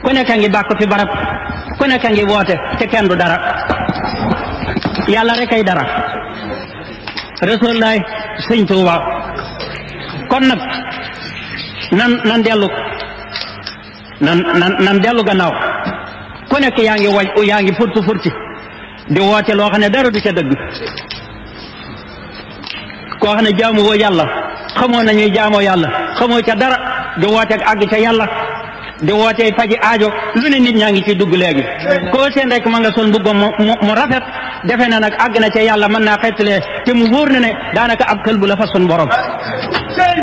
ku nekk a ngi bàkk fi barab ku nekk a ngi woote te kenn du dara yàlla rek ay dara rasulullaay sëñ Tuuba kon nag nan nan dellu nan nan nan dellu gannaaw ku nekk yaa ngi waj yaa ngi furti furti di woote loo xam ne dara du ca dëgg koo xam ne jaamu woo yàlla xamoo nañuy jaamoo yàlla xamoo ca dara di woote àgg ca yàlla di woote faji aajo lu ne nit ñaa ngi ciy dugg léegi koo seen rek ma nga sol mbubbam mu mu rafet defe na nag àgg na ca yàlla mën naa xettalee te mu wóor na ne daanaka ab kël bu la fa sun borom